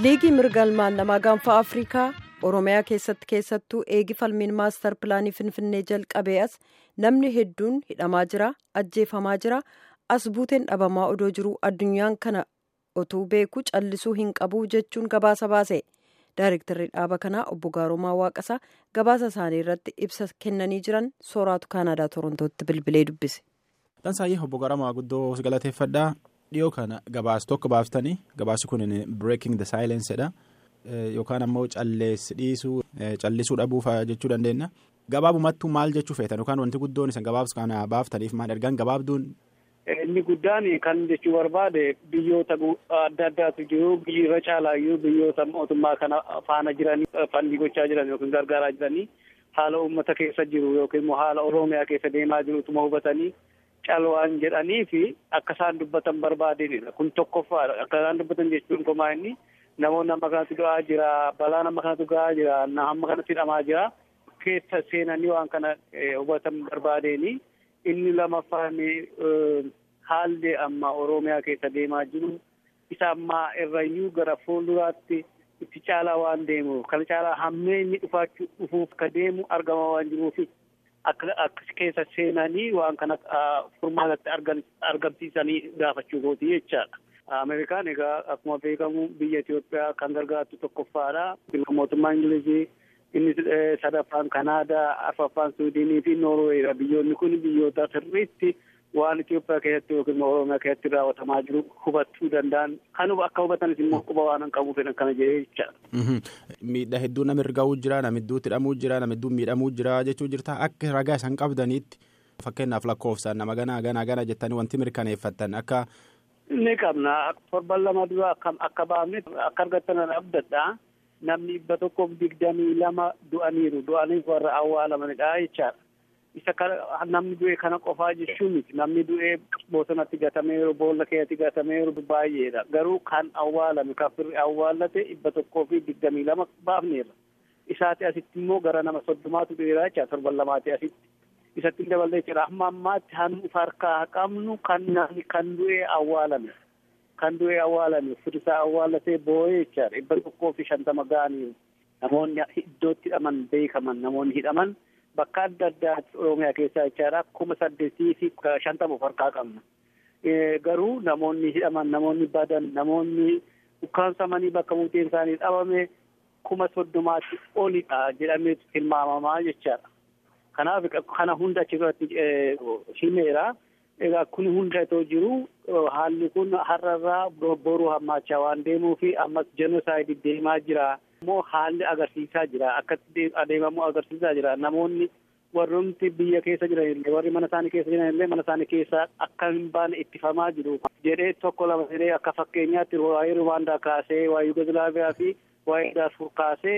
liigii mirga ilmaan namaa gaanfa afrikaa oromiyaa keessatti keessattuu eegi falmiin maastar pilaanii finfinnee jalqabee as namni hedduun hidhamaa jira ajjeefamaa jira as buuteen dhabamaa odoo jiru addunyaan kana otuu beeku callisuu hin qabu jechuun gabaasa baase daareektarri dhaaba kanaa obbo Gaarumaa Waaqasaa gabaasa isaanii irratti ibsa kennanii jiran sooraatu kaanaadaa torontootti bilbilee dubbise. Dhansaayyee obbo Gaarumaa guddoo galateeffadhaa. dhiyoo kana gabaas tokko baaftanii gabaasi kun breaking the silence dha yookaan ammoo calleessi dhiisuu callisuu dhabuuf jechuu dandeenya gabaabumattuu maal jechuu feetan yookaan wanti guddoon isa gabaabs kana baaftaniif maal ergaan gabaabduun. Inni guddaan kan jechuu barbaade biyyoota adda addaatu jiru biyyi irra caalaayyuu biyyoota mootummaa kana faana jiranii fannii gochaa jiran yookiin gargaaraa jiranii haala uummata keessa jiru yookiin immoo haala oromiyaa keessa deemaa jirutuma hubatanii. calwaan jedhanii fi akka isaan dubbatan barbaadeenidha kun tokkoffaadha akka isaan dubbatan jechuun komaa inni namoonni amma kanatti du'aa jira balaa nama kanatti ga'aa jira amma kanatti hidhamaa jira keessa seenanii waan kana hubatan barbaadeeni inni lamaffaan haalli amma oromiyaa keessa deemaa jiru isa ammaa irrayyuu gara fuulduraatti itti caalaa waan deemuuf kana caalaa hammeenyi dhufaachuu dhufuuf ka deemu argamaa waan jiruufi. akka akka keessa seenanii waan kana furmaatatti argamsiisanii gaafachuu kooti jechaadha. Ameerikaan egaa akkuma beekamu biyya Itoophiyaa kan gargaartu tokkoffaadha. Mootummaa Ingilizii inni sadaffaan Kanaadaa, arfaffaan Suudiinii fi Noorweeyidha. Biyyoonni kun biyyoota sirriitti waan Itoophiyaa keessatti yookiin Oromiyaa keessatti raawwatamaa jiru hubachuu danda'an. Kan akka hubatanis immoo quba waan hin qabuuf kana jedhee jechaadha. Miidhaa hedduu nama irgaa'uu jira, nama hedduutti hidhamuu jira, nama hedduun miidhamuu jira jechuu jirta. Akka ragaa isaan qabdaniitti fakkeenyaaf lakkoofsaan nama ganaa ganaa gana jettanii wanti mirkaneeffattan akka. Ni qabna. Torban lama dura akka baafne akka argattan abdadha. Namni dhibba tokkoof digdamii lama du'aniiru. Du'aniif warra awwaalamanidha jechaadha. Isa namni du'e kana qofaa jechuun miti. Namni du'e bosonatti gatameeru, boolla keessatti gatameeru baay'eedha. Garuu kan awwaalame kan firri awwaallate dhibba tokkoo fi digdamii lama baafneerra. Isaati asitti immoo gara nama soddomaatu du'eera jecha torban lamaati asitti. Isatti dabalee jira. Amma ammaatti hannu harkaa qabnu kan namni kan du'e awwaalame. Kan du'e awwaalame firisaa awwaallatee boo'ee jechaadha. Dhibba tokkoo fi shantama ga'aniiru. Namoonni iddootti hidhaman beekaman namoonni hidhaman. Bakka adda addaatti Oromiyaa keessaa jechaadha kuma saddeetii fi shantama of harkaa qabna. Garuu namoonni hidhaman namoonni badan namoonni ukkaansamanii bakka buuteen isaanii dhabame kuma soddomaatti olidha jedhamee tilmaamamaa jechaadha. Kanaaf kana hunda achirratti himeera. Egaa kun hunda itoo jiru haalli kun har'arraa boruu hammaachaa waan deemuu fi ammas jenosaayidii deemaa jira. immoo haalli agarsiisaa jira akkatti adeemamu agarsiisaa jira namoonni warroomti biyya keessa jiran illee warri mana isaanii keessa jiran illee mana isaanii keessa akka hin baane ittifamaa jiru jedhee tokko lama jedhee akka fakkeenyaatti waa'ee ruwaandaa kaasee waa'ee yugoslaaviyaa fi waa'ee daarfur kaasee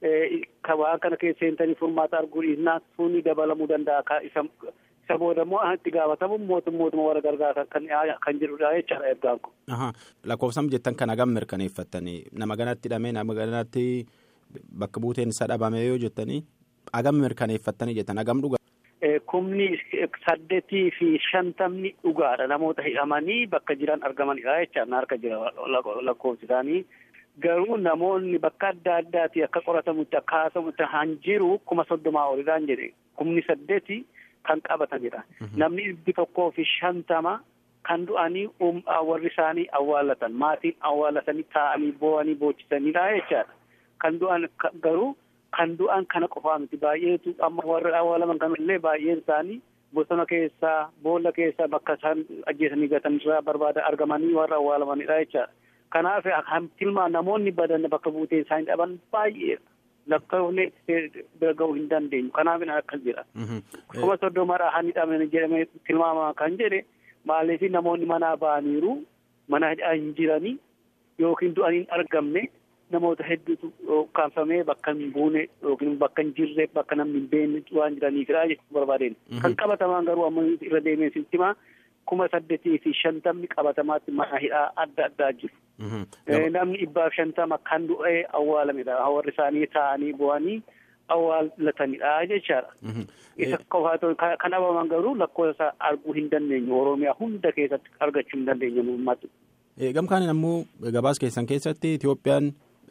waan kana keessa seentanii furmaata arguu dhiisnaa sunni dabalamuu danda'a isa isa booda immoo itti gaafatamu mootummaa warra gargaara kan kan jedhudha jechaadha ergaan kun. Lakkoofsam jettan kana gam mirkaneeffattanii nama ganatti hidhamee nama ganatti bakka buuteen isaa dhabame yoo jettanii agam mirkaneeffattanii jettan agam dhugaa. Kumni saddeetii fi shantamni dhugaadha namoota hidhamanii bakka jiran argamanidha jechaan harka jira lakkoofsi isaanii. Garuu namoonni bakka adda addaati akka qoratamutti akka haasamutti han jiru kuma soddomaa olidhaan jedhe kumni saddeeti. Kan qabatanidha. Namni dhibbi tokkoo fi shantama kan du'anii warri isaanii awwaallatan maatiin awwaallatanii taa'anii boo'anii boochisanidha jechaadha. Kan du'an garuu kan du'an kana qofaa miti baay'eetu amma warri awwaalaman kanallee baay'een isaanii bosona keessaa boolla keessaa bakka isaan ajjeesanii gatanirraa barbaada argamanii warra awwaalamanidha jechaadha. Kanaaf tilmaan namoonni badan bakka buutee isaanii dhaban baay'eedha. Lakkoofne bira ga'uu hin dandeenyu kanaaf akkas jira. Kuma soddomadhaa han hidhameen jedhamee tilmaamamaa kan jedhe maaliif namoonni manaa ba'aniiru mana hin jiranii yookiin du'anii hin argamne namoota hedduutu ukkaanfamee bakka hin buune yookiin bakka hin jirre bakka namni hin beekne waan jiraniifidha jechuu barbaadeen. Kan qabatamaan garuu amma irra deemee sitti himaa kuma saddeetii fi shantamni qabatamaatti mana hidhaa adda addaa jiru. Namni dhibbaaf shantama kan du'ee awwaalamedha. Warri isaanii taa'anii bu'anii awwaalatanidha jechaadha. Isa qofaatu kan dhabaman garuu lakkoofsa arguu hin dandeenyu. Oromiyaa hunda keessatti argachuu hin dandeenyu uummatu. Gamkaan ammoo gabaas keessan keessatti Itoophiyaan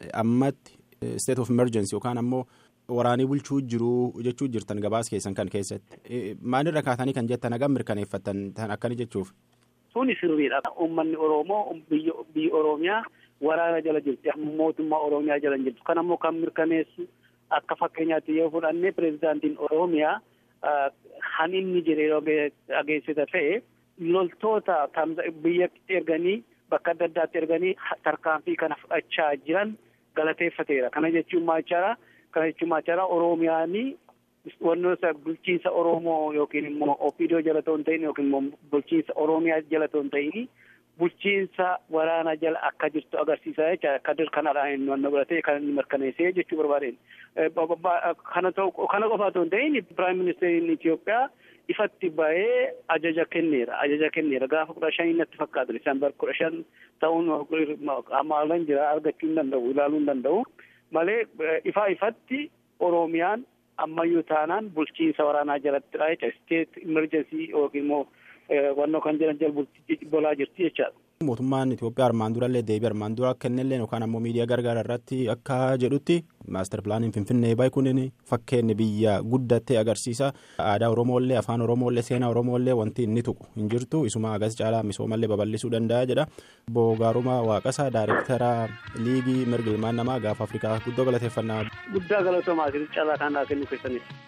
ammatti state of emergency yookaan ammoo waraanii bulchuu jiruu jechuu jirtan gabaas keessan kan keessatti maalirra kaatanii kan jettan hagam mirkaneeffattan tan akkani jechuuf. Suni sirriidha. Uummanni Oromoo biyya Oromiyaa waraana jala jirti. Mootummaa Oromiyaa jala hin jirtu. Kan ammoo kan mirkaneessu akka fakkeenyaatti yoo fudhanne pirezidaantiin Oromiyaa kan inni jedhee dhageessita ta'e loltoota biyyatti erganii bakka adda addaatti erganii tarkaanfii kana fudhachaa jiran galateeffateera. Kana jechuun maal Kana jechuun maal Oromiyaanii wantoota bulchiinsa Oromoo yookiin immoo Opiidoo jala ta'uu hin ta'in yookiin immoo bulchiinsa Oromiyaa jala ta'uu hin ta'in bulchiinsa waraana jala akka jirtu agarsiisa jecha akka kanadhaan inni wanna godhatee kan inni mirkaneessee jechuu barbaadeen. Kana ta'u kana qofa otoo hin ta'in Piraayim Ministeeriin Itoophiyaa ifatti bahee ajaja kenneera. Ajaja kenneera gaafa kudha shanii natti fakkaatu Diseembar kudha shan ta'uun amaalan jira argachuu hin danda'u ilaaluu hin danda'u malee ifaa ifatti Oromiyaan ammayyuu taanaan bulchiinsa waraanaa jalattidha jecha isteet imerjensii yookiin immoo wannoo kan jedhan jala bolaa jirti jechaadha. Mootummaan Itoophiyaa armaan durallee deebii armaan dura kennellee yookaan ammoo miidiyaa gargaara irratti akka jedhutti maaster pilaaniin Finfinnee bahe kun fakkeenya biyya guddattee agarsiisa. Aadaa Oromooillee afaan Oromooillee seenaa Oromooillee wanti inni tuqu hin jirtu isuma agas caalaa misoomallee babal'isuu danda'a jedha. Boogaarumaa Waaqasaa Daayirektara Liigii Mirga Ilmaan Namaa gaafa Afrikaa guddoo galateeffannaa. Guddaa galatoomaa caalaa kan kennu keessaniif.